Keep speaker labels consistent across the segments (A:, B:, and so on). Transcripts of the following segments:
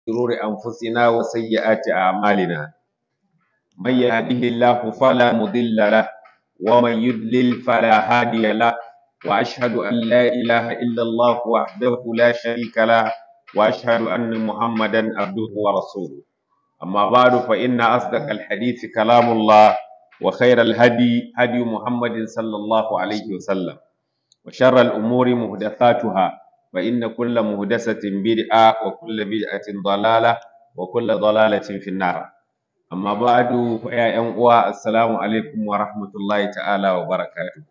A: شرور أنفسنا وسيئات أعمالنا من يهده الله فلا مضل له ومن يضلل فلا هادي له وأشهد أن لا إله إلا الله وحده لا شريك له وأشهد أن محمدا عبده ورسوله أما بعد فإن أصدق الحديث كلام الله وخير الهدي هدي محمد صلى الله عليه وسلم وشر الأمور محدثاتها فإن كل محدثة بدعة وكل بدعة ضلالة وكل ضلالة في النار أما بعد فيا أنقوى السلام عليكم ورحمة الله تعالى وبركاته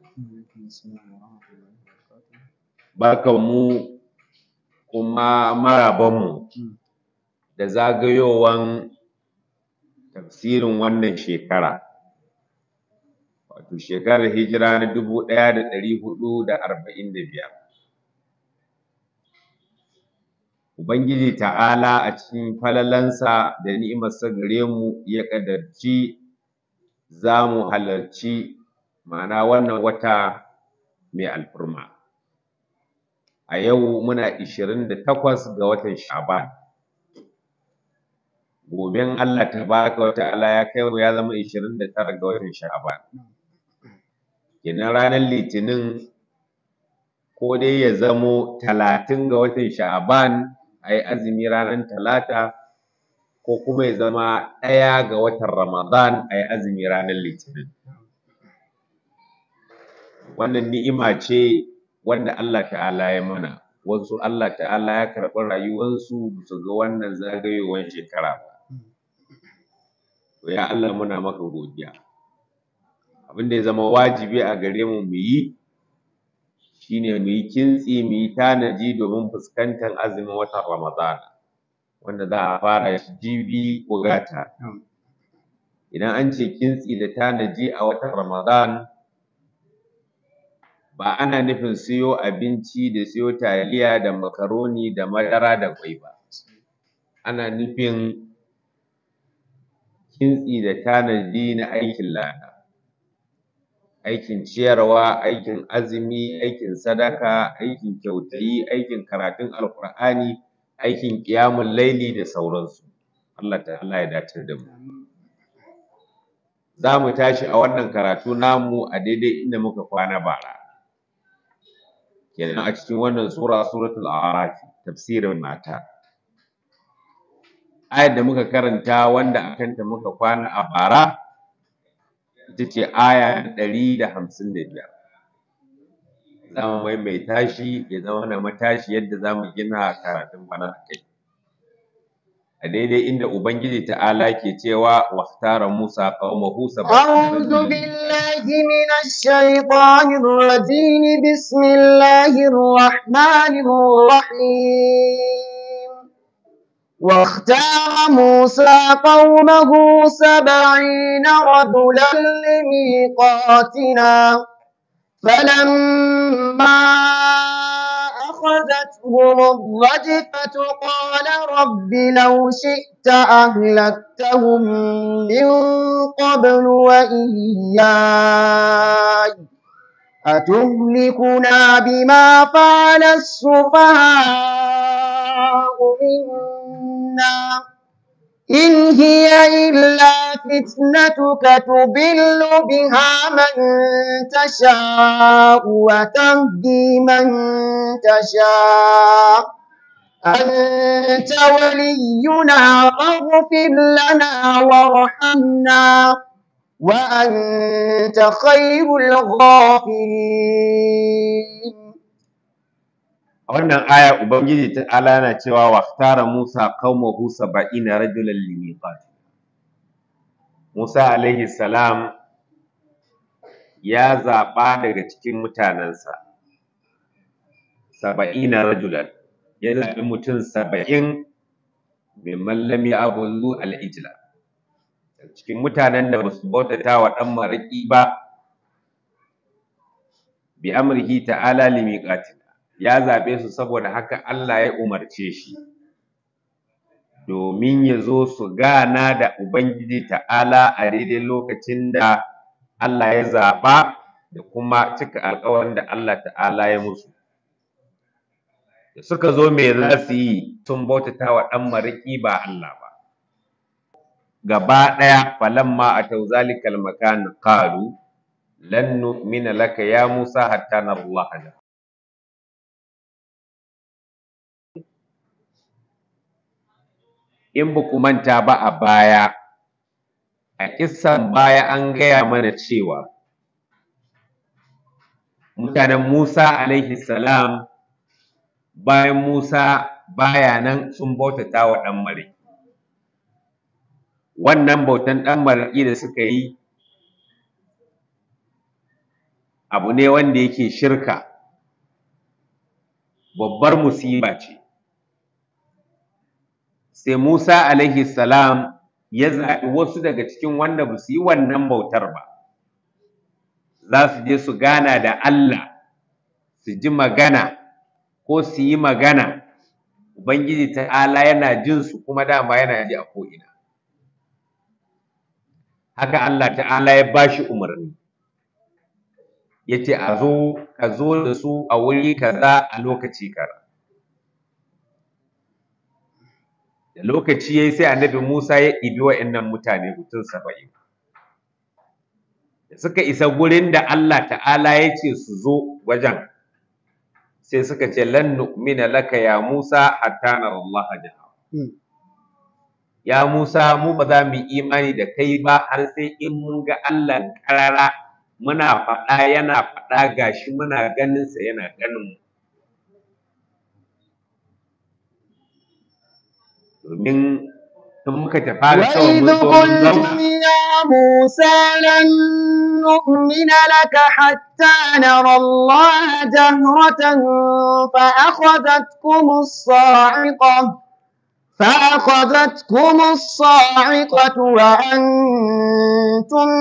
A: barkanmu kuma marabanmu da zagayowan tafsirin wannan shekara wato shekarar hijira na dubu ɗaya da ɗari huɗu da arba'in da biyar Ubangiji ta'ala a cikin falalansa da ni'imarsa gare mu ya ƙadarci za mu halarci ma'ana wannan wata mai alfurma a yau muna ishirin da takwas ga watan sha'ban goben Allah tabaraka wa ta'ala ya kai mu ya zama ishirin da tara ga watan sha'ban kenan ranar litinin ko dai ya zamo talatin ga watan sha'ban a yi azumi ranar talata ko kuma ya zama ɗaya ga watan ramadan a yi azumi ranar litinin wannan ni'ima ce wanda Allah ta'ala ya mana wasu Allah ta'ala ya karɓi rayuwarsu su ga wannan zagayowar shekara ba to ya Allah muna maka godiya abin da ya zama wajibi a gare mu mu yi shine mu yi kintsi mu yi tanaji domin fuskantar azumin watan Ramadana wanda za a fara shi jibi ko gata idan an ce kintsi da tanaji a watan Ramadan ba ana nufin siyo abinci da siyo taliya da makaroni da madara da ƙwai ba ana nufin kintsi da tanaji na aikin lada aikin ciyarwa aikin azumi aikin sadaka aikin kyautayi aikin karatun alƙur'ani aikin ƙiyamun laili da sauransu Allah ta'ala ya dace da mu za mu tashi a wannan karatu namu a daidai inda muka kwana bara kenan a cikin wannan sura suratul a'raf tafsirin mata ayar da muka karanta wanda a kanta muka kwana a bara ita ce aya ɗari da hamsin da biyar za mu maimaita shi ya zama na matashi yadda za mu gina karatun bana a kai a daidai inda ubangiji ta'ala ke cewa waktara musa qaumahu
B: أعوذ بالله من الشيطان الرجيم بسم الله الرحمن الرحيم واختار موسى قومه سبعين رجلا لميقاتنا فلما أخذتهم الرجفة قال رب لو شئت أهلكتهم من قبل وإياي أتهلكنا بما فعل السفهاء منا إن هي إلا فتنتك تضل بها من تشاء وتهدي من تشاء أنت ولينا فاغفر لنا وارحمنا وأنت خير الغافرين
A: a wannan aya ubangiji ta'ala yana cewa waktara musa qaumahu saba'ina rajulan limiqat musa alaihi salam ya zaɓa daga cikin mutanensa saba'ina rajulan ya zaɓi mutum saba'in mimman lam ya'budu al-ijla cikin mutanen da basu bautata wa ɗan maraƙi ba bi amrihi ta'ala limiqatina ya zaɓe su saboda haka Allah ya umarce shi domin ya zo su gana da Ubangiji ta'ala a daidai lokacin da Allah ya zaɓa da kuma cika alƙawarin da Allah ta'ala ya musu da suka zo me za su yi sun bautata wa ɗan mariki ba Allah ba gaba ɗaya falamma atau zalikal makan qalu lan nu'mina laka ya Musa hatta nara Allah jahra in ba ku manta ba a baya a kissan baya an gaya mana cewa mutanen Musa alaihi salam bayan Musa baya nan sun bautata wa ɗan mariki wannan bautan ɗan mariki da suka yi abu ne wanda yake shirka babbar musiba ce sai Musa alaihi salam ya zaɓi wasu daga cikin wanda ba su yi wannan bautar ba za su je su gana da Allah su ji magana ko su yi magana Ubangiji ta'ala yana jin su kuma dama yana ji a ko'ina haka Allah ta'ala ya ba shi umarni ya ce a zo ka zo da su a wuri kaza a lokaci kaza da lokaci ya yi sai annabi Musa ya ɗibi wa'innan mutane mutum saba'in da suka isa gurin da Allah ta'ala ya ce su zo wajen sai suka ce lan nu'mina laka ya Musa hatta nara Allah jaha ya Musa mu ba za mu yi imani da kai ba har sai in mun ga Allah karara muna faɗa yana faɗa gashi muna ganin sa yana ganin mu domin in muka tafi da kawai
B: وإذ
A: mun zo mun zauna
B: قلتم يا موسى لن نؤمن لك حتى نرى الله جهرة فأخذتكم الصاعقة فأخذتكم الصاعقة وأنتم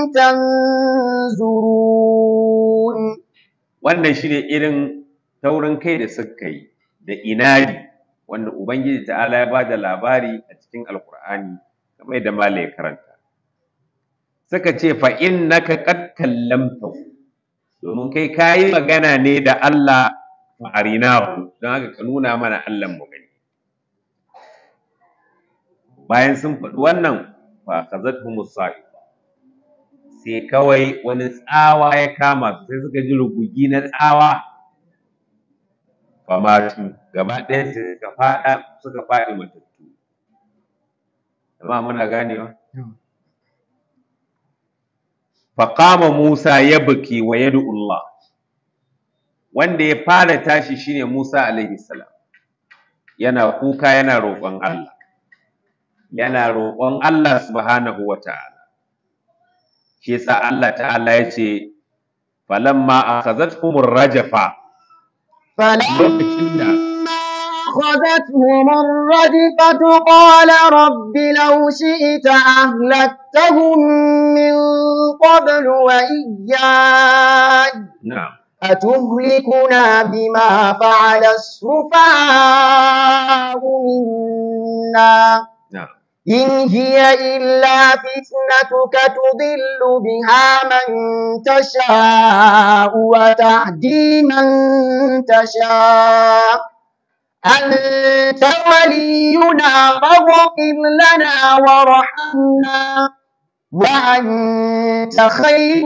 B: تنظرون
A: wannan shine irin taurin kai da suka yi da inadi wanda ubangiji ta'ala ya bada labari a cikin alkur'ani kamar yadda malai ya karanta suka ce fa innaka qad kallamta domin kai kayi magana ne da Allah fa arinahu don haka ka nuna mana Allah mu gani bayan sun faɗi wannan fa akhadhatuhumus sa'iqa sai kawai wani tsawa ya kama su sai suka ji rugugi na tsawa famatu gaba ɗaya sai suka faɗa suka faɗi matattu amma muna ganewa faqama Musa ya buki wa yad'u Allah wanda ya fara tashi shine Musa alaihi salam yana kuka yana roƙon Allah yana roƙon Allah subhanahu wa ta'ala shi yasa Allah ta'ala ya ce falamma akhazatkumur rajafa lokacin da
B: أخذتهم الرجفة قال رب لو شئت أهلكتهم من قبل وإياي
A: na'am
B: أتهلكنا بما فعل السفهاء منا
A: na'am
B: إن هي إلا فتنتك تضل بها من تشاء وتهدي من تشاء أنت ولينا فاغفر لنا وارحمنا وأنت خير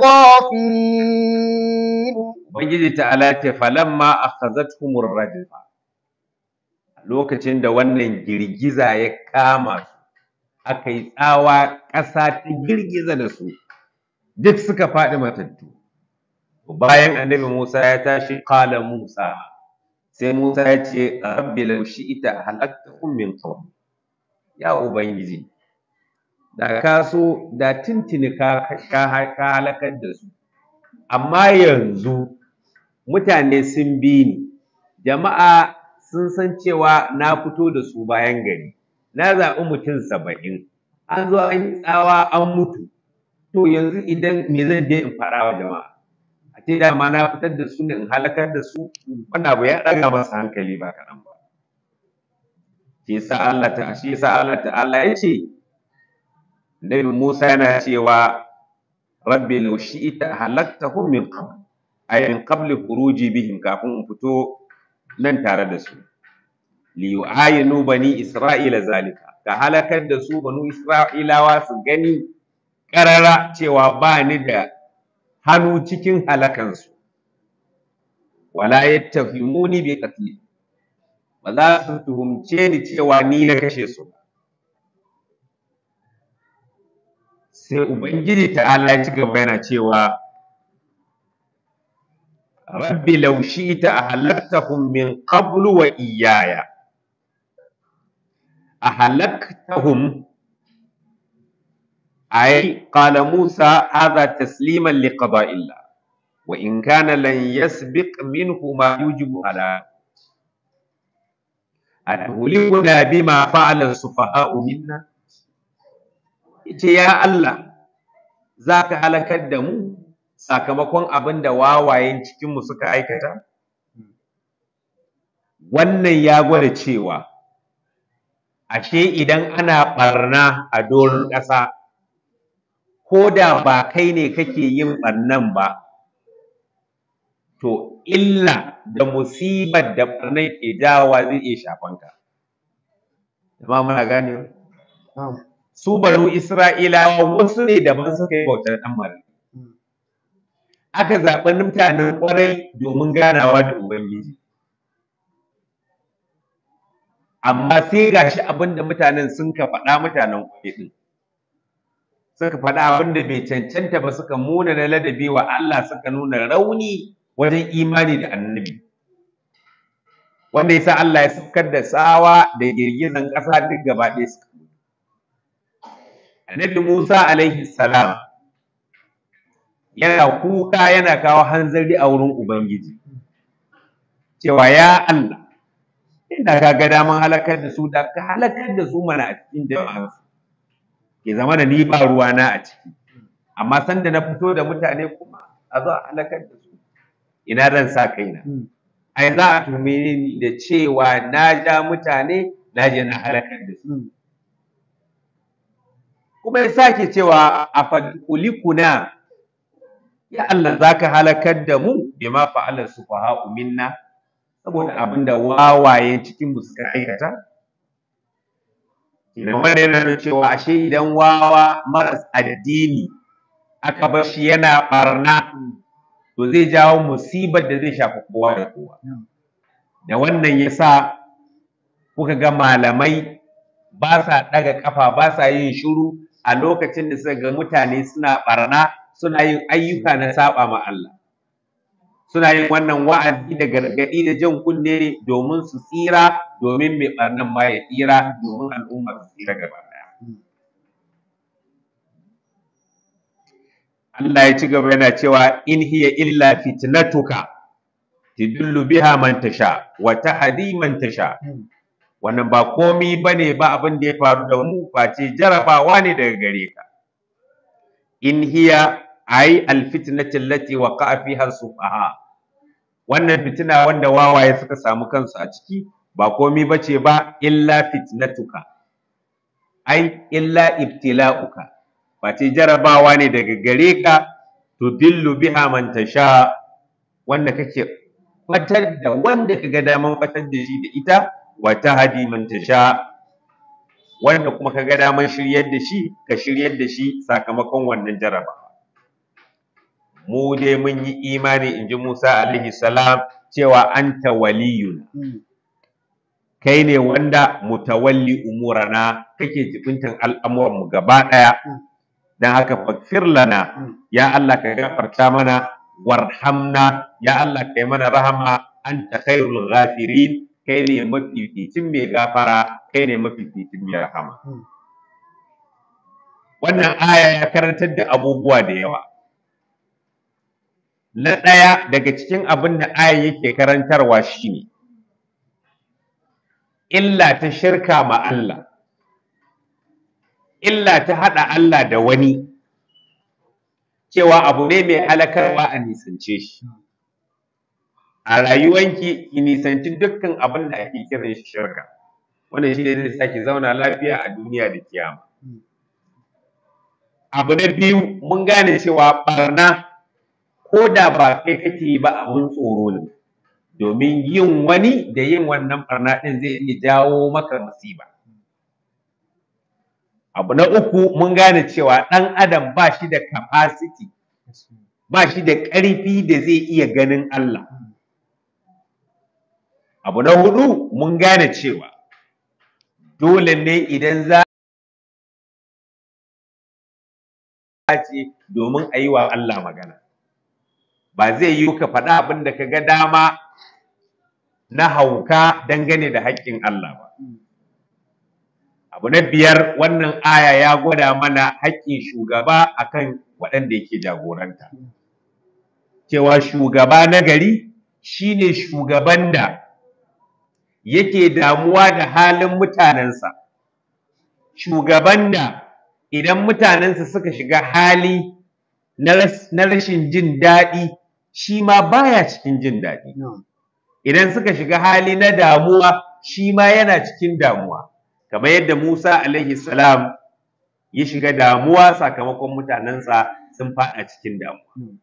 B: الغافرين
A: Ubangiji ta'ala ce falamma akhazatkumur rajfa lokacin da wannan girgiza ya kama su aka yi tsawa ƙasa ta girgiza da su duk suka faɗi matattu bayan annabi Musa ya tashi qala Musa sai Musa ya ce rabbi law shi'ita halaktakum min qabl ya ubangiji da ka so da tintini ka ka ka halakar da su amma yanzu mutane sun bi ni jama'a sun san cewa na fito da su bayan gari na zaɓi mutum saba'in an zo an yi tsawa an mutu to yanzu idan me zan je in faɗa wa jama'a a ce dama na fitar da su ne in halakar da su wannan abu ya ɗaga masa hankali ba kaɗan ba shi yasa Allah ta shi yasa Allah ta'ala ya ce Nabi Musa yana cewa rabbi law shi'ita halaktahum min qabl ay min qabli khuruji bihim kafin in fito nan tare da su li yu'ayinu bani isra'ila zalika ka halakar da su banu isra'ilawa su gani karara cewa ba ni da hannu cikin halakansu wala yattafimuni bi qatli ba za su tuhumce ni cewa ni na kashe su ba sai ubangiji ta'ala ya ci gaba yana cewa rabbi law shi'ta ahlaktahum min qablu wa iyaya ahlaktahum ay qala musa hadha tasliman liqada'illah wa in kana lan yasbiq minhu ma yujibu ala أتهلكنا بما فعل السفهاء منا ita ya Allah za ka halakar da mu sakamakon abin da wawayen cikinmu suka aikata? Wannan ya gwada cewa, ashe idan ana ɓarna a doron ƙasa, ko da ba kai ne kake yin ɓarnan ba, to illa da musibar da ɓarnan ke jawowa zai iya shafanka. Jama'a muna gane su banu Isra'ilawa wasu ne daban suka yi bautar ɗan mara. Aka zaɓi mutanen ƙwarai domin ganawa da Ubangiji. Amma sai ga shi abin da mutanen sun ka faɗa mutanen ƙwarai ɗin. Suka faɗa abin da bai cancanta ba suka muna na ladabi wa Allah suka nuna rauni wajen imani da annabi. Wanda ya sa Allah ya saukar da tsawa da girgizan ƙasa duk gaba ɗaya suka Annabi Musa alaihi salam yana kuka yana kawo hanzari a wurin Ubangiji cewa ya Allah ina ka ga daman halakar da su da ka halakar da su mana a cikin jama'arsu ke zama da ni ba ruwa na a ciki amma sanda na fito da mutane kuma a zo a halakar da su ina zan sa kaina ai za a tume ni da cewa na ja mutane na je na halakar da su kuma ya sake cewa a fadkulikuna ya Allah za ka halakar da mu bima fa'alar su fa minna saboda abin da wawayen cikin mu suka aikata idan wanda yana nuna cewa ashe idan wawa maras addini aka bar shi yana barna to zai jawo musibar da zai shafi kowa da kowa da wannan yasa kuka ga malamai ba sa ɗaga ƙafa ba sa yin shiru a lokacin da suka ga mutane suna barna suna yin ayyuka na saba ma Allah suna yin wannan wa'azi da gargaɗi da jan kunne ne domin su tsira domin mai barnan ma ya tsira domin al'umma su tsira gaba ɗaya Allah ya ci gaba yana cewa in hiya illa fitnatuka tidullu biha man tasha wa tahdi man tasha wannan ba komi bane ba abin da ya faru da mu face jarabawa ne daga gare ka in hiya ai alfitnati allati waqa'a fiha sufaha wannan fitina wanda wawaye suka samu kansu a ciki ba komi bace ba illa fitnatuka ai illa ibtila'uka face jarabawa ne daga gare ka tudillu biha man tasha wanda kake fatar da wanda kaga daman fatar da shi da ita wa tahdi man tasha wanda kuma kaga daman shiryar da shi ka shiryar da shi sakamakon wannan jarabawa mu dai mun yi imani in ji Musa alaihi salam cewa anta waliyuna kai ne wanda mutawalli umurana kake jibintan al'amuran mu gaba daya dan haka fakfir lana ya Allah ka gafarta mana warhamna ya Allah kai mana rahama anta khairul ghafirin kai ne mafificin mai gafara kai ne mafificin mai rahama wannan aya ya karantar da abubuwa da yawa na ɗaya daga cikin abin da aya yake karantarwa shine illa ta shirka ma Allah illa ta haɗa Allah da wani cewa abu ne mai halakarwa a nisance shi a rayuwanki ki nisanci dukkan abin da ake kiran shi shirka wannan shi ne zai sake zauna lafiya a duniya da kiyama abu na biyu mun gane cewa barna ko da ba kai kake yi ba abun tsoro ne domin yin wani da yin wannan barna ɗin zai iya jawo maka masiba abu na uku mun gane cewa ɗan adam ba shi da capacity ba shi da ƙarfi da zai iya ganin Allah abu na hudu mun gane cewa dole ne idan za ce domin a yi wa Allah magana ba zai yi ka faɗa abin da ka ga dama na hauka dangane da haƙƙin Allah ba abu na biyar wannan aya ya gwada mana haƙƙin shugaba akan waɗanda yake jagoranta cewa shugaba na gari shine shugaban da yake damuwa da halin mutanensa shugaban da idan mutanensa suka shiga hali na rashin jin daɗi shi ma baya cikin jin daɗi idan suka shiga hali na damuwa shi ma yana cikin damuwa kamar yadda Musa alaihi salam ya shiga damuwa sakamakon mutanensa sun faɗa cikin damuwa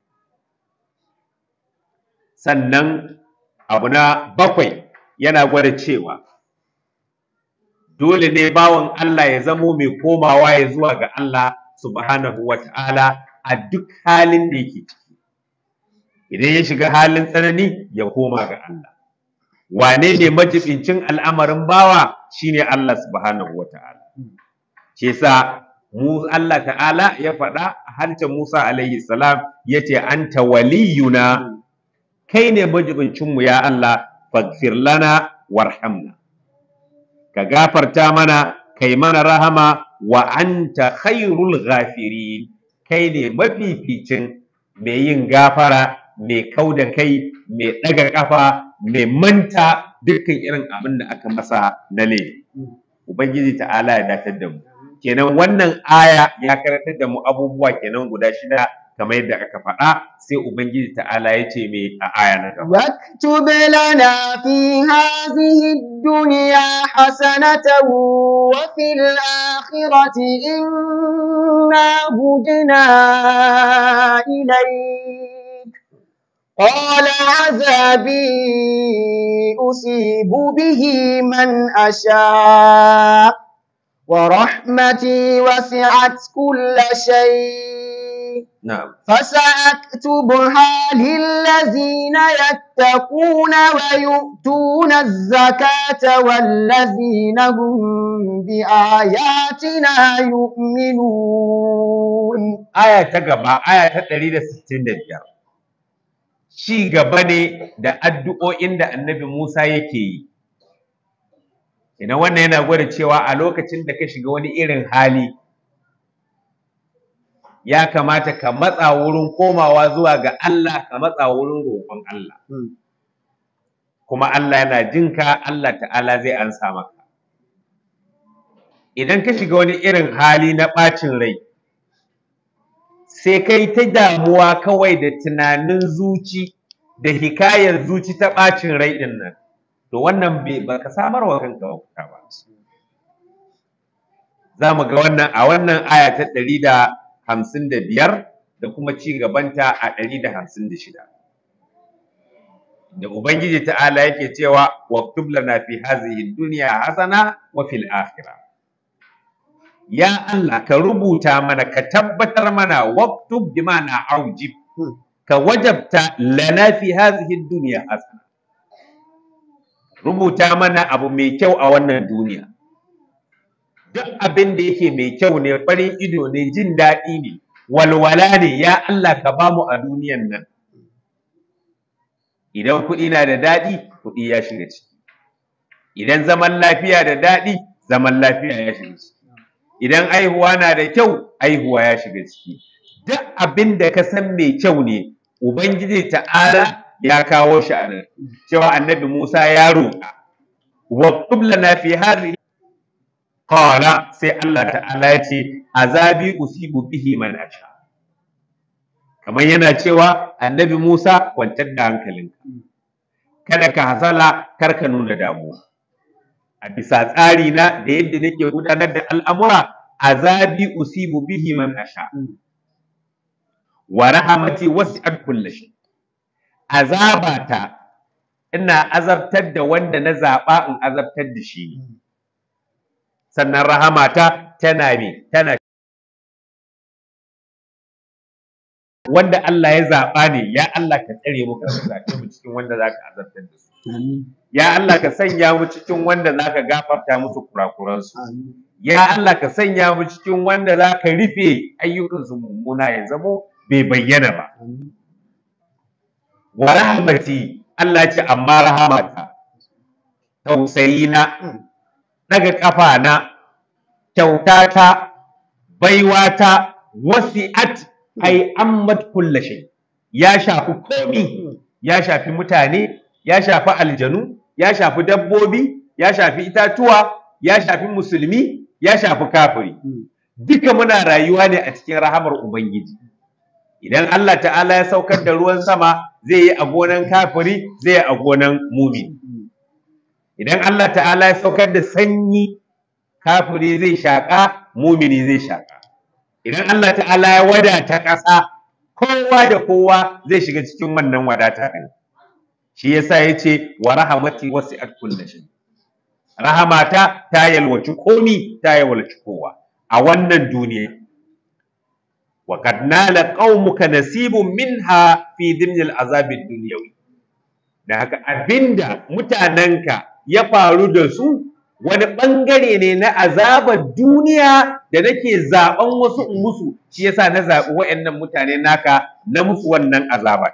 A: sannan abu na bakwai yana gwada cewa dole ne bawan Allah ya zamo mai komawa ya zuwa ga Allah subhanahu wa ta'ala a duk halin da yake ciki idan ya shiga halin tsanani ya koma ga Allah wane ne majibincin al'amarin bawa shine Allah subhanahu wa ta'ala shi yasa mu Allah ta'ala ya faɗa a harshen Musa alaihi salam yace anta waliyuna kai ne majibincinmu ya Allah faghfir lana warhamna ka gafarta mana kai mana rahama wa anta khairul ghafirin kai ne mafificin mai yin gafara mai kau da kai mai ɗaga ƙafa mai manta dukkan irin abin da aka masa na laifi ubangiji ta'ala ya datar da mu kenan wannan aya ya karantar da mu abubuwa kenan guda shida kamar yadda aka faɗa sai ubangiji ta'ala ya ce mai a aya na gaba
B: واكتب لنا في هذه الدنيا حسنة وفي الآخرة إنا هدنا إليك قال عذابي أصيب به من أشاء ورحمتي وسعت كل شيء
A: na'am
B: فسأكتبها للذين يتقون ويؤتون الزكاة والذين هم بآياتنا يؤمنون
A: aya ta gaba aya ta 165 ci gaba ne da addu'o'in da annabi Musa yake yi idan wannan yana gwada cewa a lokacin da ka shiga wani irin hali ya kamata ka matsa wurin komawa zuwa ga Allah ka matsa wurin roƙon Allah kuma Allah yana jinka Allah ta'ala zai ansa maka idan ka shiga wani irin hali na ɓacin rai sai kai ta damuwa kawai da tunanin zuci da hikayar zuci ta ɓacin rai ɗin nan to wannan bai ba ka samar wa kanka mafita ba za mu ga wannan a wannan aya ta ɗari da hamsin da biyar da kuma ci gabanta a ɗari da hamsin da shida da ubangiji ta'ala yake cewa waktub lana fi hazihi dunya hasana wa fil akhirah ya Allah ka rubuta mana ka tabbatar mana waktub bi ma'ana aujib ka wajabta lana fi hazihi dunya hasana rubuta mana abu mai kyau a wannan duniya duk abin da yake mai kyau ne farin ido ne jin daɗi ne walwala ne ya Allah ka bamu a duniyan nan idan kuɗi na da daɗi kuɗi ya shiga ciki idan zaman lafiya da daɗi zaman lafiya ya shiga ciki idan aihuwa na da kyau aihuwa ya shiga ciki duk abin da ka san mai kyau ne ubangiji ta'ala ya kawo shi a nan cewa annabi Musa ya roƙa wa lana fi hadhihi qala sai Allah ta'ala ya ce azabi usibu bihi man asha kamar yana cewa annabi Musa kwantar da hankalinka kada ka hasala kar ka nuna damuwa a bisa tsari na da yadda nake gudanar da al'amura azabi usibu bihi man asha wa rahamati wasi'at kulli shay azabata ina azabtar da wanda na zaɓa in azabtar da shi ne sannan rahamata tana me tana wanda Allah ya zaɓa ne ya Allah ka tsare mu ka zaɓe mu cikin wanda za ka azabtar da su ya Allah ka sanya mu cikin wanda za ka gafarta musu kurakuransu ya Allah ka sanya mu cikin wanda za ka rufe ayyukansu mummuna ya zamo bai bayyana ba wa rahmati Allah ce amma rahamata tausayina daga kafa na kyautata baiwata wasi'at ai ammat kulla shay ya shafi komi ya shafi mutane ya shafi aljanu ya shafi dabbobi ya shafi itatuwa ya shafi musulmi ya shafi kafiri duka muna rayuwa ne a cikin rahamar ubangiji idan Allah ta'ala ya saukar da ruwan sama zai yi a gonan kafiri zai yi a gonan mumini idan Allah ta'ala ya saukar da sanyi kafiri zai shaƙa mumini zai shaƙa idan Allah ta'ala ya wadata ƙasa kowa da kowa zai shiga cikin wannan wadata ɗin shi yasa ya ce wa rahamati wasi'at kulli shay rahamata ta yalwaci komi ta yalwaci kowa a wannan duniya wa qad nala qaumuka nasibun minha fi dhimni al'azab ad-dunyawi da haka abinda mutanenka ya faru da su wani ɓangare ne na azabar duniya da nake zaɓen wasu in musu shi yasa na zaɓi waɗannan mutane naka na musu wannan azaba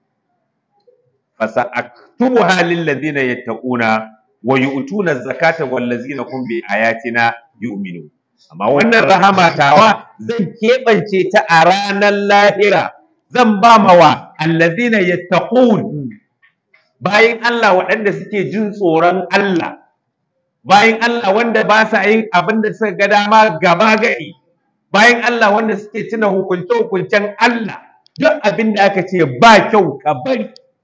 A: fasa aktubu halin ladina yattaquna wa yu'tuna zakata wal ladina hum bi ayatina yu'minu amma wannan rahama tawa zan keɓance ta a ranar lahira zan ba mawa allazina yattaqun bayan Allah waɗanda suke jin tsoron Allah bayan Allah wanda ba sa yin abin da suka ga dama gaba gari bayan Allah wanda suke tuna hukunce hukuncen Allah duk abin da aka ce ba kyau ka bari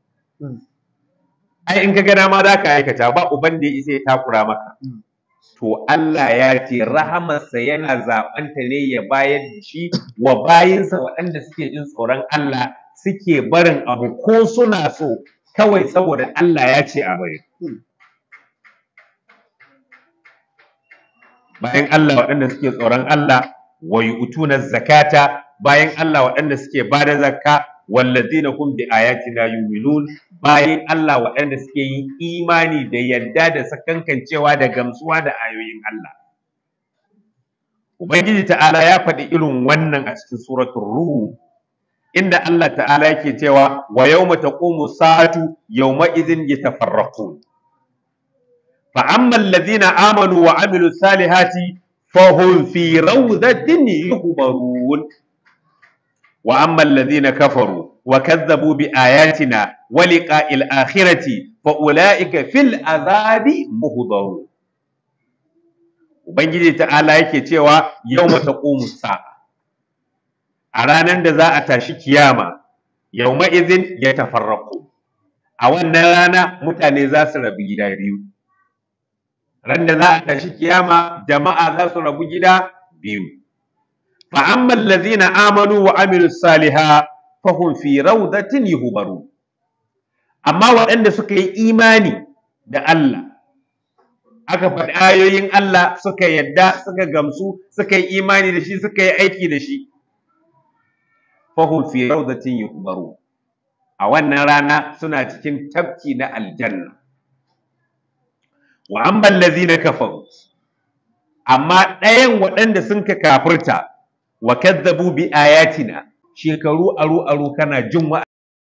A: ai in ka ga dama za ka aikata ba uban da ya isa ya takura maka to Allah ya ce rahamarsa yana zaɓanta ne ya bayar da shi wa bayinsa waɗanda suke jin tsoron Allah suke barin abu ko suna so kawai saboda Allah ya ce a bari bayan Allah waɗanda suke tsoron Allah wa yu'tuna zakata bayan Allah waɗanda suke bada zakka wallazina hum bi ayatina yu'minun bayan Allah waɗanda suke yin imani da yarda da sakankancewa da gamsuwa da ayoyin Allah Ubangiji ta'ala ya faɗi irin wannan a cikin suratul Ruh inda Allah ta'ala yake cewa wa yawma taqumu sa'atu yawma idhin yatafarraqun فأما الذين آمنوا وعملوا الصالحات فهم في روضة يخبرون وأما الذين كفروا وكذبوا بآياتنا ولقاء الآخرة فأولئك في العذاب مهضرون Ubangiji ta'ala yake cewa yau mata sa'a a ranar da za a tashi kiyama yau ma'izin ya tafarraku a wannan rana mutane za su rabu gida biyu ran da za a tashi kiyama jama'a za su rabu gida biyu fa amma allazina amanu wa amilu saliha fa hum fi rawdatin yuhbaru amma waɗanda suka yi imani da Allah aka faɗi ayoyin Allah suka yadda suka gamsu suka yi imani da shi suka yi aiki da shi fa hum fi rawdatin yuhbaru a wannan rana suna cikin tafki na aljanna wa amman lazina kafaru amma ɗayan waɗanda sun ka kafirta wa kazzabu bi ayatina shekaru aru aru kana jin wa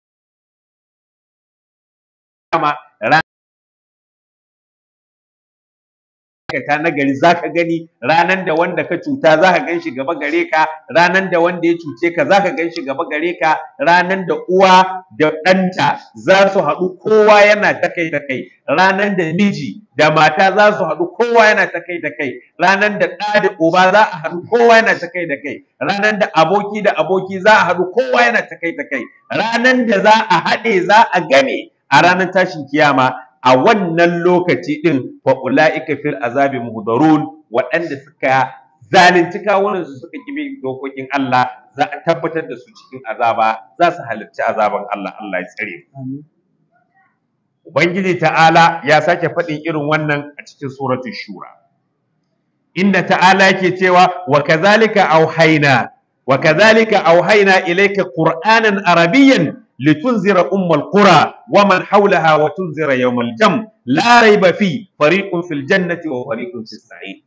A: ta na gari za ka gani ranan da wanda ka cuta za ka gan shi gaba gare ka ranan da wanda ya cuce ka za ka gan shi gaba gare ka ranan da uwa da ɗanta za su haɗu kowa yana ta kai ta kai ranan da miji da mata za su haɗu kowa yana ta kai ta kai ranan da ɗa da uba za a haɗu kowa yana ta kai da kai ranan da aboki da aboki za a haɗu kowa yana ta kai ta kai ranan da za a haɗe za a game a ranar tashin kiyama a wannan lokaci ɗin fa ula'ika fil azabi muhdarun waɗanda suka zalunci kawunan su suka kibi dokokin Allah za a tabbatar da su cikin azaba za su halarci azaban Allah Allah ya tsare ubangiji ta'ala ya sake faɗin irin wannan a cikin suratul shura inda ta'ala yake cewa wa kadhalika auhayna wa kadhalika auhayna ilayka qur'anan arabiyyan litunzira ummal qura wa man hawlaha wa tunzira yawmal jam la rayba fi fariqun fil jannati wa fariqun fis sa'id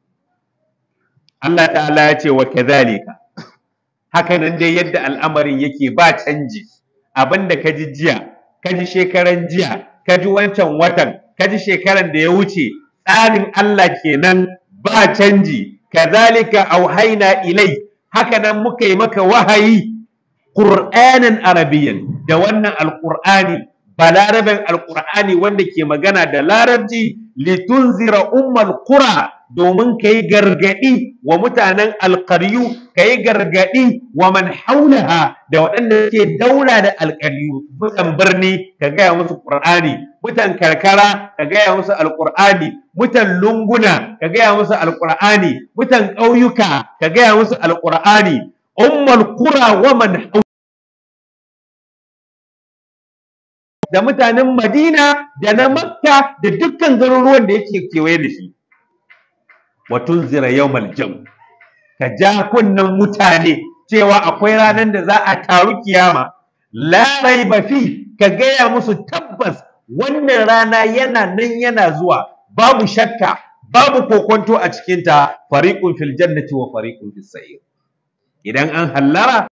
A: Allah ta'ala ya ce wa kadhalika haka nan dai yadda al'amarin yake ba canji abinda ka ji jiya ka ji shekaran jiya ka ji wancan watan ka ji shekaran da ya wuce tsarin Allah kenan ba canji kazalika auhaina ilai haka nan muka yi maka wahayi qur'anan arabiyyan da wannan alqur'ani balaraben alqur'ani wanda ke magana da larabci litunzira ummal qura domin ka yi gargaɗi wa mutanen alƙaryu ka yi gargaɗi wa man haulaha da waɗanda ke daura da alƙaryu mutan birni ka gaya musu ƙur'ani mutan karkara ka gaya musu alƙur'ani mutan lunguna ka gaya musu alƙur'ani mutan ƙauyuka ka gaya musu alƙur'ani ummal qura wa man da mutanen madina da na makka da dukkan garuruwan da yake kewaye da shi wa tunzira yawmal jam ka ja kunnen mutane cewa akwai ranar da za a taru kiyama la raiba fi ka gaya musu tabbas wannan rana yana nan yana zuwa babu shakka babu kokonto a cikinta fariqun fil jannati wa fariqun fis sa'ir idan an hallara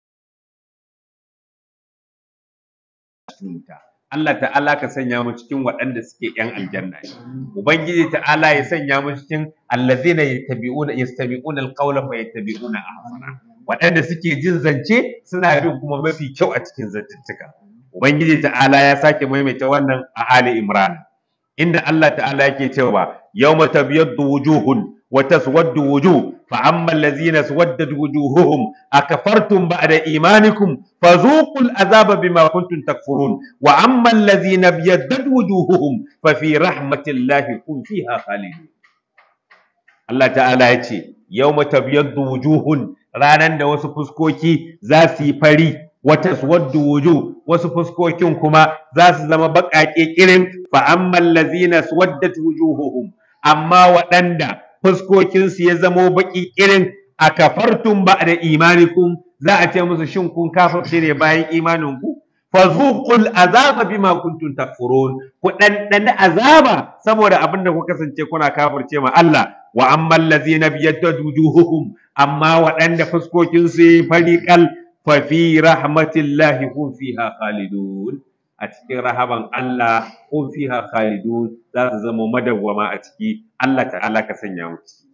A: Allah ta'ala ka sanya mu cikin waɗanda suke ‘yan aljanna Ubangiji ta'ala ya sanya mu cikin allazina yattabi'una yastabi'una alqawla fa yattabi'una ahsana waɗanda suke jin zance suna bin kuma mafi kyau a cikin zantuttuka Ubangiji ta'ala ya sake maimaita wannan a Ali Imran inda Allah ta'ala yake cewa yawma tabyaddu wujuhun wa taswaddu wujuh fa amma allazina swaddat wujuhuhum akafartum ba'da imanikum فذوقوا العذاب بما كنتم تكفرون واما الذين ابيضت وجوههم ففي رحمه الله هم فيها خالدون Allah ta'ala ya ce yawma tabyaddu wujuhun ranan da wasu fuskoki za su yi fari wata suwaddu wujuh wasu fuskokin kuma za su zama baƙaƙe kirin fa ammal ladzina suwaddat wujuhuhum amma waɗanda fuskokinsu ya zamo baƙi kirin akafartum ba'da imanikum za a ce musu shin kun kafirce ne bayan imanin ku fazuqul azaba bima kuntum takfurun ku dan azaba saboda abin da ku kasance kuna kafirce ma Allah wa ammal ladzina biyaddat wujuhuhum amma waɗanda fuskokin su yi fariqal fa fi rahmatillahi hum fiha khalidun a cikin rahaban Allah hum fiha khalidun za su zama madawwama a ciki Allah ta'ala ka sanya mu ciki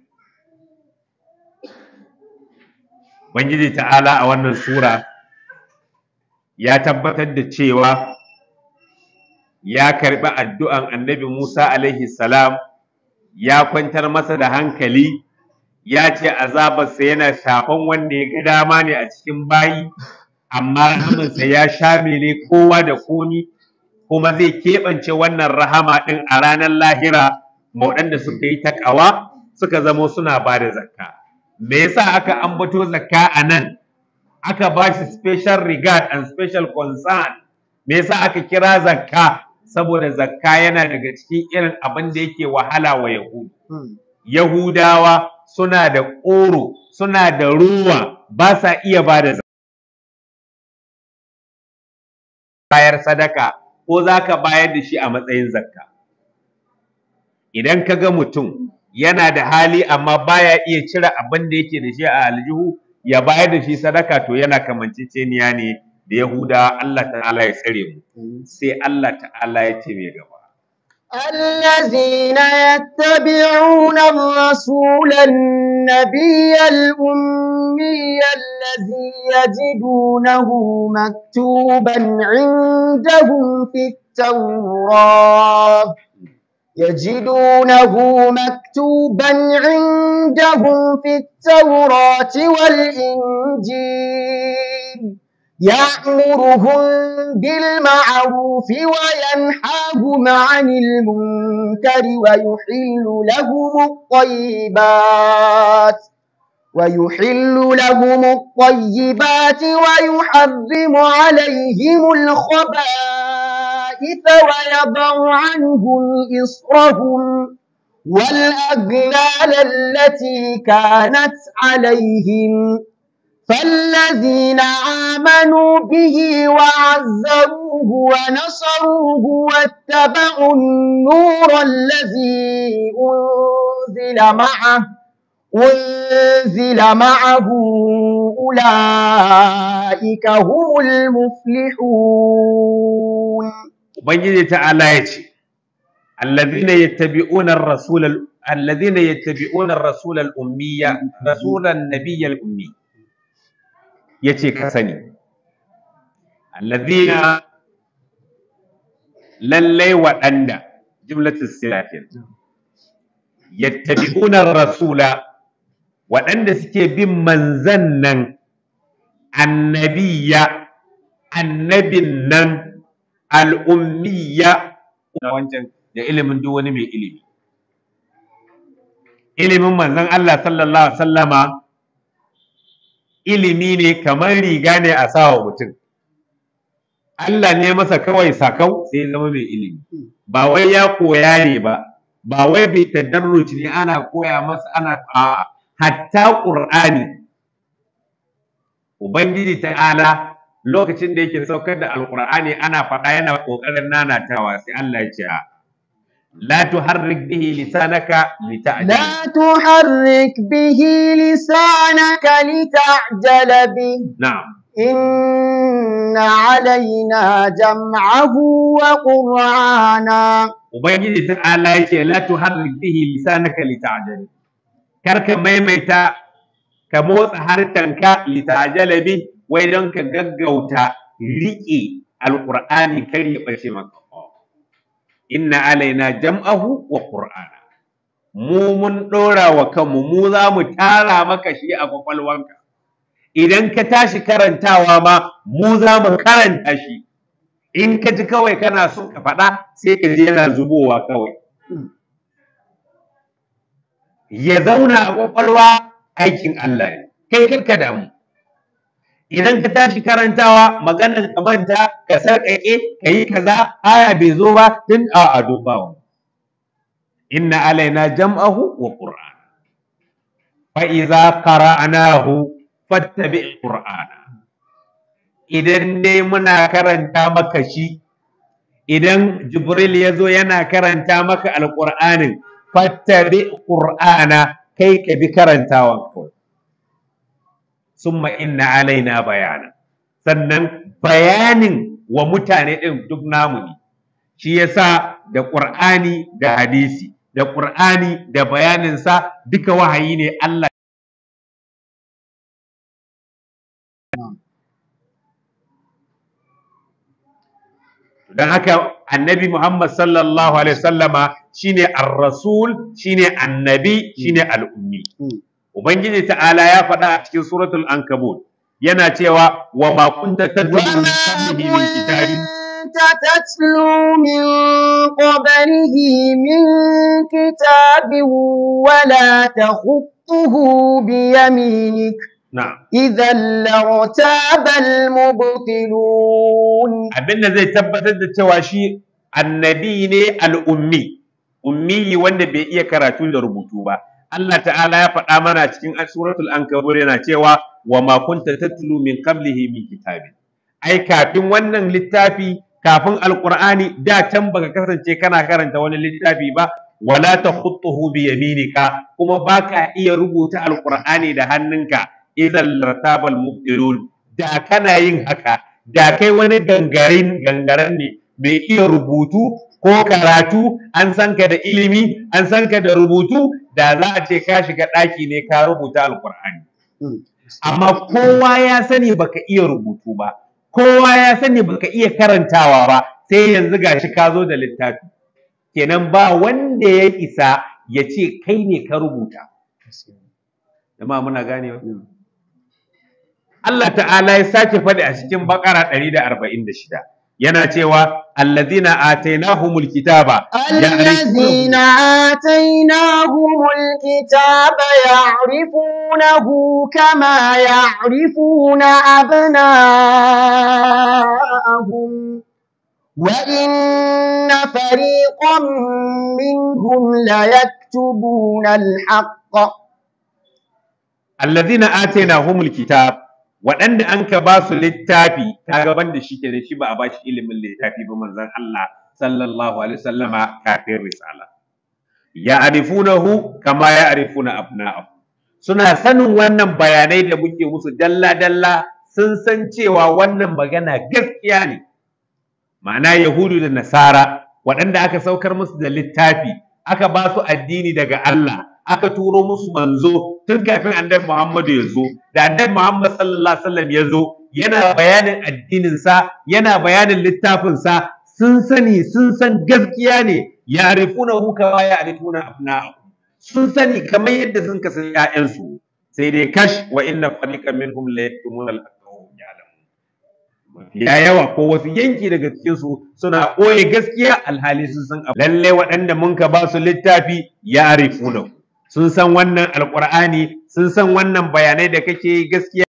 A: Ubangiji ta'ala a wannan sura ya tabbatar da cewa ya karɓi addu'an annabi Musa alaihi salam ya kwantar masa da hankali ya ce azabarsa yana shafan wanda ya ga dama ne a cikin bayi amma rahamansa ya shamile kowa da komi kuma zai keɓance wannan rahama ɗin a ranar lahira waɗanda suka yi taƙawa suka zamo suna ba da zakka. me yasa aka ambato zakka a nan aka ba shi special regard and special concern me yasa aka kira zakka saboda zakka yana daga cikin irin abin da yake wahala wa yahudu yahudawa suna da ƙoro suna da ruwa ba sa iya ba da bayar sadaka ko za ka bayar da shi a matsayin zakka idan ka ga mutum yana da hali amma baya iya cire abin da yake da shi a aljihu ya bayar da shi sadaka to yana kamanceceniya ne da Yahuda Allah ta'ala ya tsare mu sai Allah ta'ala ya ce mai gaba
B: الذين يتبعون الرسول النبي الأمي الذي يجدونه مكتوبا عندهم في التوراة يجدونه مكتوبا عندهم في التوراة والإنجيل يأمرهم بالمعروف وينهاهم عن المنكر ويحل لهم الطيبات ويحل لهم الطيبات ويحرم عليهم الخبائث الخبائث ويضع عنهم إصرهم والأغلال التي كانت عليهم فالذين آمنوا به وعزروه ونصروه واتبعوا النور الذي أنزل معه أنزل معه أولئك هم المفلحون
A: ubangiji ta'ala ya ce alladhina yattabi'una ar-rasul alladhina yattabi'una ar-rasul al-ummiyya rasulan nabiyyal ummi yace ka sani alladhina lallai waɗanda jumlatul silafin yattabi'una ar-rasula waɗanda suke bin manzan nan annabiyya annabin nan al'ummiya na wancan da ilimin duk wani mai ilimi. Ilimin manzon Allah sallallahu Alaihi sallama ilimi ne kamar riga ne a sawa mutum. Allah ne masa kawai sakau sai zama mai ilimi. Ba wai ya koya ne ba, ba wai bai tadarruci ne ana koya masa ana a hatta ƙur'ani. Ubangiji ta'ala lokacin da yake saukar da alkur'ani ana faɗa yana ƙoƙarin nanatawa sai Allah ya ce a la tuharrik bihi lisanaka lita'jal
B: لا تحرك به لسانك لتعجل به
A: na'am
B: إن علينا جمعه وقرآنا
A: ubangiji ta'ala ya ce la tuharrik bihi lisanaka lita'jal kar ka maimaita ka motsa harkanka lita'jal bi wai don ka gaggauta riƙe alƙur'ani kar ya ɓace maka inna alaina jam'ahu wa qur'ana mu mun ɗora wa kanmu mu za mu tara maka shi a kwakwalwanka idan ka tashi karantawa ma mu za mu karanta shi in ka ji kawai kana so ka faɗa sai ka je yana zubowa kawai ya zauna a kwakwalwa aikin Allah ne kai karka damu idan ka tashi karantawa maganar ka manta ka sarƙaƙe ka yi kaza aya bai zo ba tun a a dubawa inna alaina jam'ahu wa qur'an fa idza qara'nahu fattabi qur'ana idan dai muna karanta maka shi idan jibril ya zo yana karanta maka alqur'anin fattabi qur'ana kai ka bi karantawan kawai summa inna alaina bayana sannan bayanin wa mutane ɗin duk namu ne shi yasa da ƙur'ani da hadisi da ƙur'ani da bayaninsa duka wahayi ne Allah don haka annabi Muhammad sallallahu alaihi wasallama shine ar-rasul shine annabi shine al-ummi Ubangiji ta'ala ya faɗa a cikin suratul ankabut yana cewa wa ma kunta tatlu min qablihi min kitabin
B: كنت تتلو من قبله من كتاب ولا تخطه بيمينك
A: na'am
B: إذا لارتاب المبطلون
A: abin da zai tabbatar da cewa shi annabi ne al'ummi ummi wanda bai iya karatu da rubutu ba Allah ta'ala ya faɗa mana cikin suratul ankabut yana cewa wa ma kunta tatlu min qablihi min kitabin ai kafin wannan littafi kafin alqur'ani da can baka kasance kana karanta wani littafi ba wala takhutuhu bi yaminika kuma baka iya rubuta alqur'ani da hannunka idan lartabal mubtilun da kana yin haka da kai wani gangarin gangaren ne mai iya rubutu ko karatu an san ka da ilimi an san ka da rubutu da za a ce ka shiga ɗaki ne ka rubuta alkur'ani amma kowa ya sani baka iya rubutu ba kowa ya sani baka iya karantawa ba sai yanzu gashi ka zo da littafi kenan ba wanda ya isa ya ce kai ne ka rubuta jama'a muna ganewa Allah ta'ala ya sake faɗi a cikin bakara 146 yana cewa allazina atainahumul kitaba
B: الذين آتيناهم الكتاب يعرفونه كما يعرفون أبناءهم وإن فريقا منهم ليكتبون الحق
A: allazina atainahumul kitab waɗanda an ka ba su littafi ta gaban da shi ke da shi ba a ba shi ilimin littafi ba manzon Allah sallallahu alaihi wasallama kafin risala ya arifunahu kama ya arifuna abna'ahu suna sanin wannan bayanai da muke musu dalla dalla sun san cewa wannan magana gaskiya ne ma'ana yahudu da nasara waɗanda aka saukar musu da littafi aka ba su addini daga Allah aka turo musu manzo tun kafin annabi Muhammadu ya zo da annabi Muhammad sallallahu alaihi wasallam ya zo yana bayanin addininsa yana bayanin littafinsa sun sani sun san gaskiya ne ya rifuna hu kama ya rifuna abna'ahu sun sani kamar yadda sun kasan ƴaƴansu sai dai kash wa inna fariqan minhum la yaktumuna al-haqqa wa hum ya'lamun mafiya yawa ko wasu yanki daga cikin su suna ɓoye gaskiya alhali sun san abu lalle waɗanda mun ka ba su littafi ya rifuna sun san wannan alqur'ani sun san wannan bayanai da kake gaskiya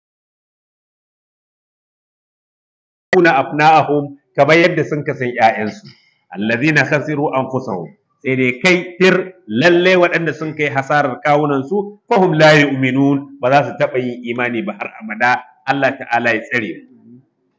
A: kuna afna'ahum kamar yadda sun kasan ƴaƴansu allazina khasiru anfusahum sai dai kai tir lalle waɗanda sun kai hasarar kawunan su fahum la yu'minun ba za su taɓa yin imani ba har abada Allah ta'ala ya tsare mu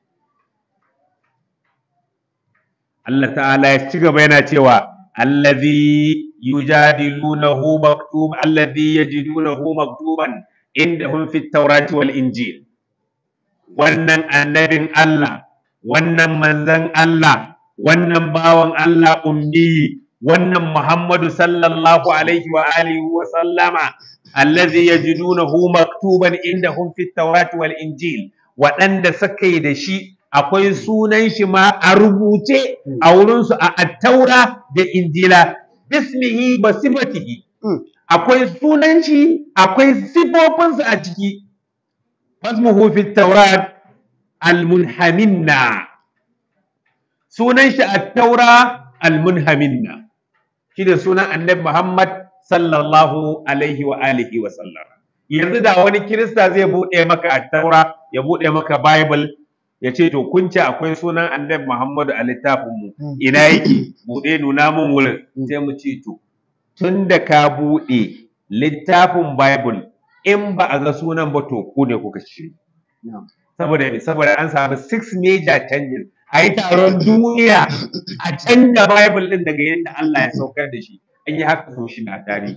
A: Allah ta'ala ya ci gaba yana cewa allazi yujadilunahu maktub allazi yajidunahu maktuban indahum fit tawrati wal injil wannan annabin Allah wannan manzan Allah wannan bawan Allah ummi wannan Muhammadu sallallahu alaihi wa alihi wa sallama allazi yajidunahu maktuban indahum fit tawrati wal injil waɗanda suka yi da shi akwai sunan shi ma a rubuce a wurinsu a attaura da injila bismihi ba sifatihi akwai sunan shi akwai sifofinsa a ciki fasmuhu fit tawrat al-munhaminna sunan shi at-taura al-munhaminna shi da sunan annabi Muhammad sallallahu alaihi wa alihi wa sallam yanzu da wani kirista zai bude maka at-taura ya bude maka bible ya ce to kun ce akwai sunan annabi Muhammadu a littafin mu ina yake bude nuna mun wurin sai mu ce to tun da ka bude littafin bible in ba a ga sunan ba to ku ne kuka ci saboda saboda an samu six major changes a yi taron duniya a canja bible din daga yadda Allah ya saukar da shi an yi haka sau shi na tarihi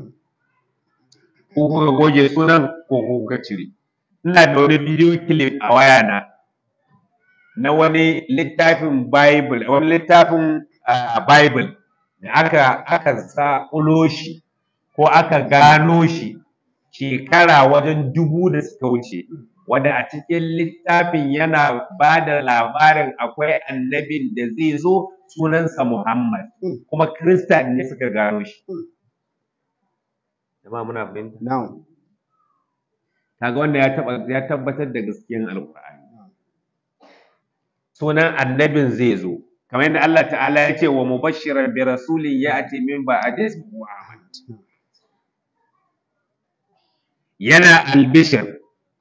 A: ko kuka goge sunan ko kuka cire ina da wani bidiyo clip a waya na na wani littafin bible wani littafin bible da aka aka sa shi ko aka gano shi shekara wajen dubu da suka wuce wanda a cikin littafin yana ba da labarin akwai annabin da zai zo sunansa Muhammad kuma Kirista ne suka gano shi. Jama'a muna fahimta?
B: Na'am.
A: Kaga wanda ya ya tabbatar da gaskiyan Alƙur'ani. Sunan annabin zai zo kamar yadda Allah ta'ala ya ce wa mubashiran bi rasulin ya'ti min ba'di ismihi Ahmad. Yana albishir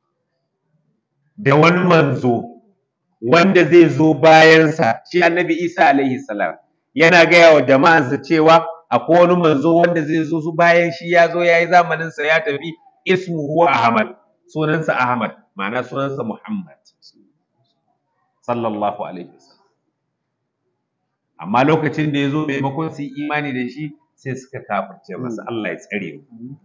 A: da wani manzo wanda zai zo bayansa shi annabi isa alaihi salam yana gaya wa jama'ansa cewa akwai wani manzo wanda zai zo su bayan shi ya zo ya yi zamaninsa ya tafi ismuhu ahmad sunansa ahmad ma'ana sunansa muhammad sallallahu alaihi wasallam amma lokacin da ya zo maimakon su yi imani da shi sai suka kafirce masa Allah ya tsare mu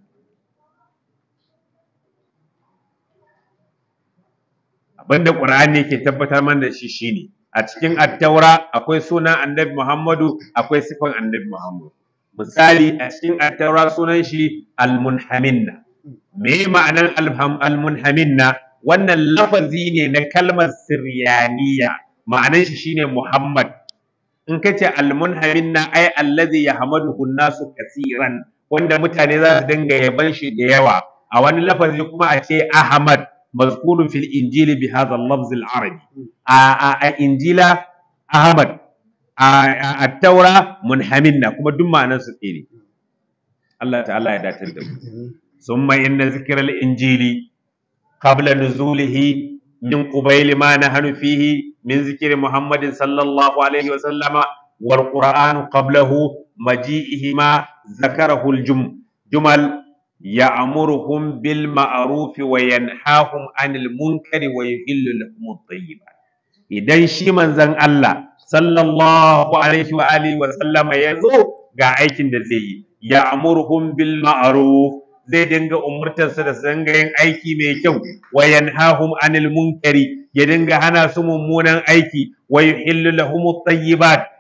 A: abinda Qur'ani yake tabbatar mana da shi shine a cikin attaura akwai sunan annabi Muhammadu akwai sifan annabi Muhammadu misali a cikin attaura sunan shi almunhaminna me ma'anar almunhaminna wannan lafazi ne na kalmar siryaniya ma'anar shi shine Muhammad in ka ce almunhaminna ai allazi yahmaduhu nasu kasiran wanda mutane za su dinga yaban shi da yawa a wani lafazi kuma a ce Ahmad مذكور في الإنجيل بهذا اللفظ العربي إنجيل أحمد التوراة منحمنا كما دم معنى سكيني الله تعالى يدات ثم إن ذكر الإنجيل قبل نزوله من قبيل ما نحن فيه من ذكر محمد صلى الله عليه وسلم والقرآن قبله مجيئهما ذكره الجمل يأمرهم بالمعروف وينهاهم عن المنكر ويحل لهم الطيبات idan shi manzon Allah sallallahu alaihi wa alihi wa sallama ya zo ga aikin da zai yi ya amurhum bil ma'ruf zai dinga umurtar su da su dinga yin aiki mai kyau wa yanhahum anil munkari ya dinga hana su mummunan aiki wa yuhillu lahum at-tayyibat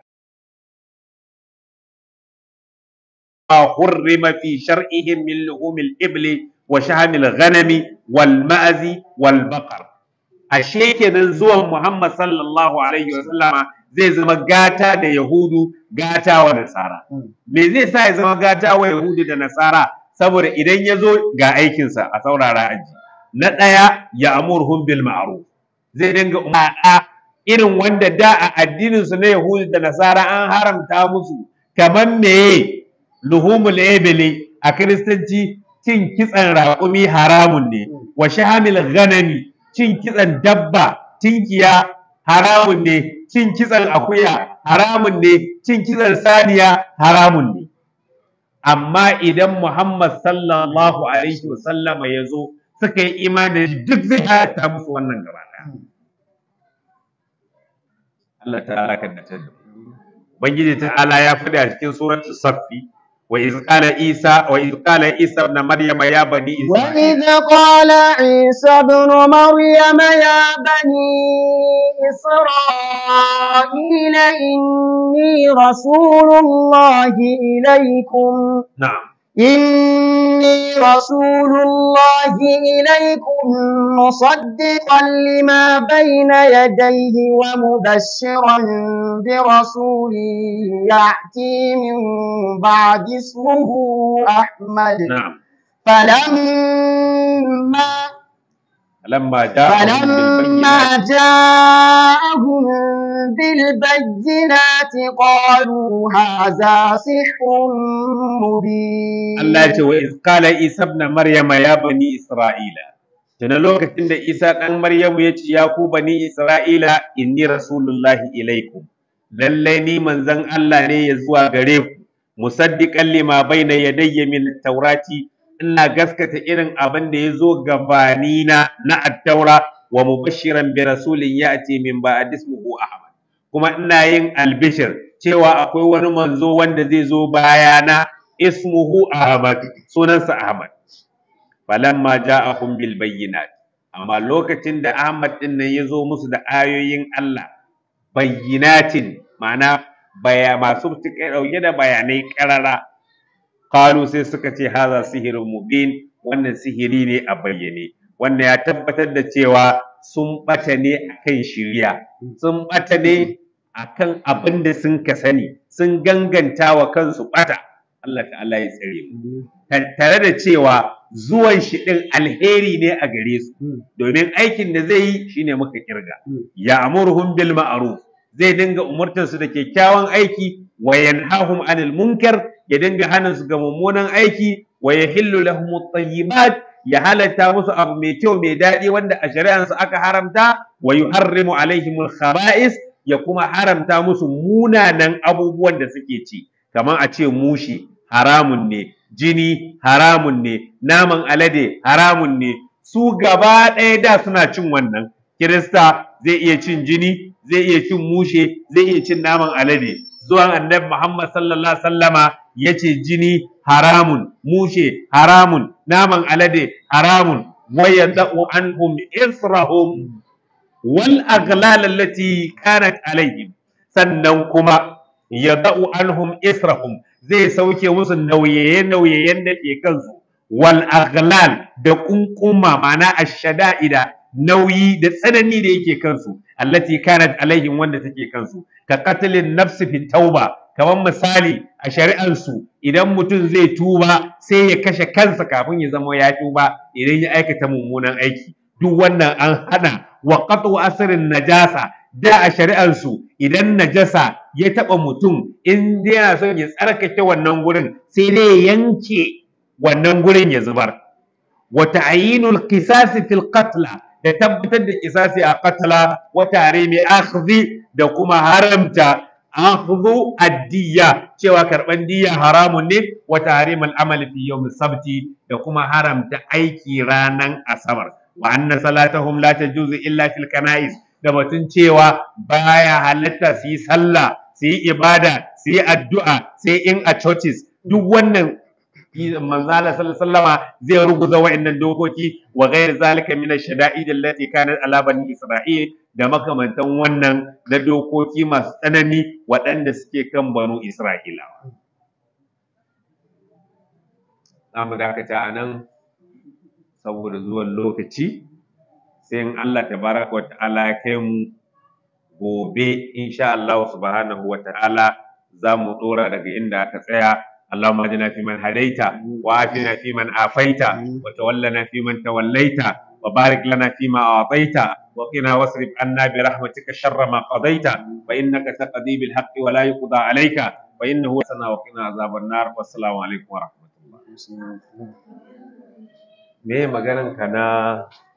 A: حرم في شرعهم من لحوم الإبل وشحم الغنم والمأز والبقر ashe kenan zuwan Muhammad sallallahu alaihi wa sallama zai zama gata da Yahudu gata wa Nasara me zai sa ya zama gata wa Yahudu da Nasara saboda idan ya zo ga aikinsa a saurara aji na ɗaya ya amurhum bil ma'ruf zai dinga a irin wanda da a addinin su na Yahudu da Nasara an haramta musu kamar meye luhumul ebele a kiristanci cin kitsan raƙumi haramun ne wa shahamil ghanami cin kitsan dabba tinkiya haramun ne cin kitsan akuya haramun ne cin kitsan saniya haramun ne amma idan Muhammad sallallahu alaihi wasallama ya zo suka yi imani duk zai halatta musu wannan gaba Allah ta'ala kan da Ubangiji ta'ala ya faɗi a cikin suratul Saffi وإذ قال عيسى وإذ قال عيسى ابن مريم يا بني
B: وإذ قال عيسى ابن مريم يا بني إسرائيل إني رسول الله إليكم
A: نعم
B: إني رسول الله إليكم مصدقا لما بين يديه ومبشرا برسول يأتي من بعد اسمه أحمد
A: نعم
B: فلما
A: فلما جاءهم
B: فلما
A: بالبينات
B: جاءهم بالبينات قالوا هذا سحر مبين
A: Allah ya ce wa iz qala Isa ibn Maryama ya bani Isra'ila tuna lokacin da Isa dan Maryamu ya ce ya ku bani Isra'ila inni rasulullahi ilaikum lallai ni manzon Allah ne ya zuwa gare ku musaddiqan lima baina yadayya min taurati ina gaskata irin abin da ya zo gabanina na attaura wa mubashiran bi rasulin ya'ti min ba'd ismuhu Ahmad kuma ina yin albishir cewa akwai wani manzo wanda zai zo bayana ismuhu Ahmad sunansa Ahmad falamma ja'ahum bil bayyinat amma lokacin da Ahmad din nan ya zo musu da ayoyin Allah bayyinatin ma'ana baya masu dauke da bayanai karara qalu sai suka ce haza sihirun mubin wannan sihiri ne a bayyane wannan ya tabbatar da cewa sun bata ne akan shiriya sun bata ne akan abin da sun ka sani sun ganganta wa kansu bata Allah ta'ala ya tsare mu tare da cewa zuwan shi din alheri ne a gare su domin aikin da zai yi shine muka kirga ya amurhum bil ma'ruf zai dinga umurtar su da kyakkyawan aiki wa yanhahum anil munkar ya dinga hana su ga mummunan aiki wa yahillu lahum at-tayyibat ya halatta musu abu mai kyau mai daɗi wanda a shari'ansu aka haramta wa yuharrimu alaihim al-khaba'is ya kuma haramta musu munanan abubuwan da suke ci kamar a ce mushi haramun ne jini haramun ne naman alade haramun ne su gaba ɗaya da suna cin wannan kirista zai iya cin jini zai iya cin mushe zai iya cin naman alade zuwan annabi muhammad sallallahu alaihi wasallama ya ce jini haramun mushe haramun naman alade haramun wa yada'u anhum israhum wal aghlal allati kanat alaihim sannan kuma yada'u anhum israhum zai sauke musu nauyaye nauyayen da ke kansu wal aghlal da kunkuma ma'ana ashada'ida nauyi da tsanani da yake kansu allati kanat alaihim wanda take kansu ka qatlin nafsi fi tauba kamar misali a shari'ansu idan mutum zai tuba sai ya kashe kansa kafin ya zama ya tuba idan ya aikata mummunan aiki duk wannan an hana wa qatu asrin najasa da a shari'ansu idan najasa ya taba mutum in dai yana son ya tsarkake wannan gurin sai dai ya yanke wannan gurin ya zubar wa ta'yinul qisas fil qatla da tabbatar da kisasi a qatala wa tahrimi akhdhi da kuma haramta akhdhu addiya cewa karban diya haramun ne wa tahrim al-amal fi yawm sabti da kuma haramta aiki ranan asabar wa anna salatahum la tajuzu illa fil kana'is da batun cewa baya halatta su yi sallah su yi ibada su yi addu'a sai in a churches duk wannan manzala sallama zai ruguza wa'annan dokoki wa ghairi zalika min ash-shada'id allati kanat ala bani isra'il da makamantan wannan na dokoki masu tsanani waɗanda suke kan banu isra'ilawa za mu dakata a nan saboda zuwan lokaci sai in Allah tabaraka wa ta'ala ya kai mu gobe insha Allah subhanahu wa ta'ala za mu dora daga inda aka tsaya اللهم اهدنا فيمن هديت وعافنا فيمن عافيت وتولنا فيمن توليت وبارك لنا فيما اعطيت وقنا واصرف عنا برحمتك شر ما قضيت فانك تقضي بالحق ولا يقضى عليك فانه سنا وقنا عذاب النار والسلام عليكم ورحمه الله me maganan ka na